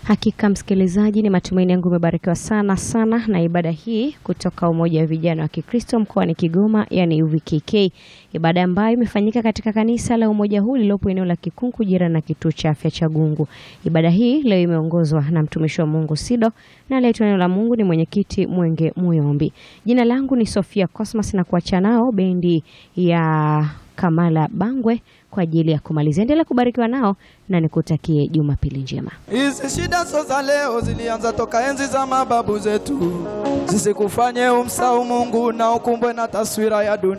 Hakika msikilizaji, ni matumaini yangu umebarikiwa sana sana na ibada hii kutoka Umoja wa Vijana wa Kikristo mkoani Kigoma, yani UVKK, ibada ambayo imefanyika katika kanisa la umoja huu lililopo eneo la Kikunku jirani na kituo cha afya cha Gungu. Ibada hii leo imeongozwa na mtumishi wa Mungu Sido na aliyetoa neno la Mungu ni mwenyekiti Mwenge Muyombi. Jina langu ni Sofia Cosmas na kuacha nao bendi ya Kamala Bangwe kwa ajili ya kumalizia. Endelea kubarikiwa nao na nikutakie Jumapili njema. Hizi shida so za leo zilianza toka enzi za mababu zetu, zisikufanye umsahau Mungu na ukumbwe na taswira ya dunia.